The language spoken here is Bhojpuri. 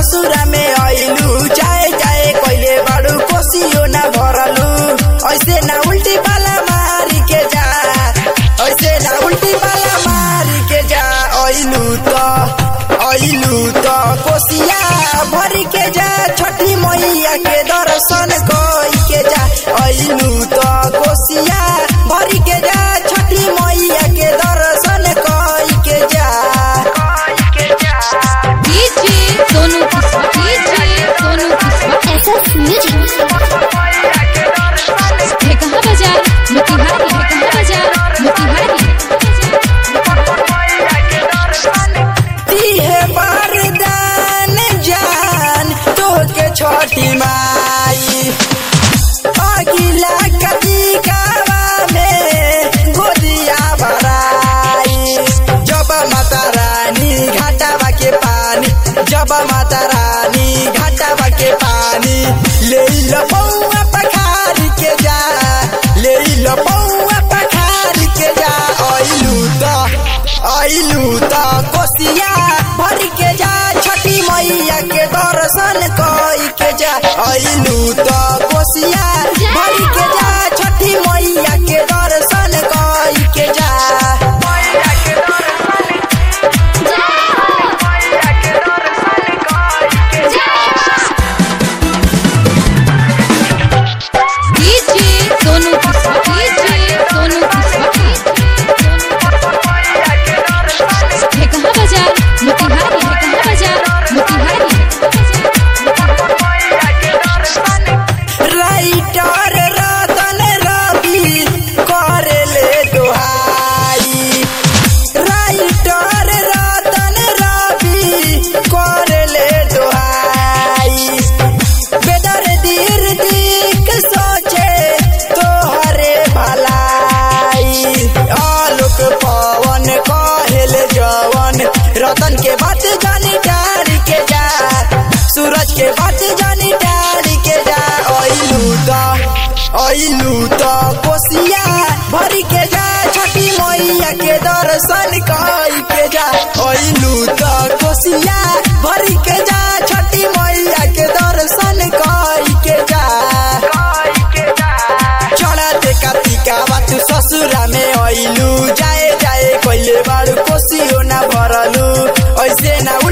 ससुरा में आइलू जाए जाए कइले बाड़ू कोसियो ना भरलू ऐसे ना उल्टी पाला मारी के जा ऐसे ना उल्टी पाला मारी के जा आइलू तो आइलू तो कोसिया भरी के जा छठी मैया के दर्शन कई के जा आइलू तो कोसिया भरी के जा छठी मैया के दर्शन कई के जा डीजे सोनू किस्वा डीजे सोनू किस्वा SS Music. है कहाँ बाजार मोतिहारी है कहाँ बाजार मोतिहारी दिहे वरदान जान तोके छठी माई अगिला कतिकावा में गोदिया भराई जब माता रानी घाटावा के पानी जब माता रानी घाटावा के पानी ले लो बउआ पखारी के जा ले लो बउआ पखारी के जा आइलू तो आइलू तो कोसिया भर के जा छठी मैया के दर्शन कई के जा आइलू तो कोसिया भर के जा छठी मैया के दर्शन कई के जा डीजे सोनू किस्वा डीजे सोनू किस्वा है कहाँ बाजार मोतिहारी है कहाँ बाजार मोतिहारी राइटर रतन रवि करेले दोहाई राइटर रतन रवि करेले दोहाई बेदर दीर दिक सोचे तोहरे भलाई आलोक पवन कहेल जवन रतन के बात जानी डारी के जा सूरज के बात जानी डारी के जा आइलू तो आइलू तो कोसिया भरी के जा छठी मैया के दर्शन कई के जा आइलू तो कोसिया भरी के जा छठी मैया के दर्शन कई के जा चढ़ते कार्तिका बातु ससुरा में आइलू जाए जाए कइले बाड़ू कोसियो ना भरलू ऐसे ना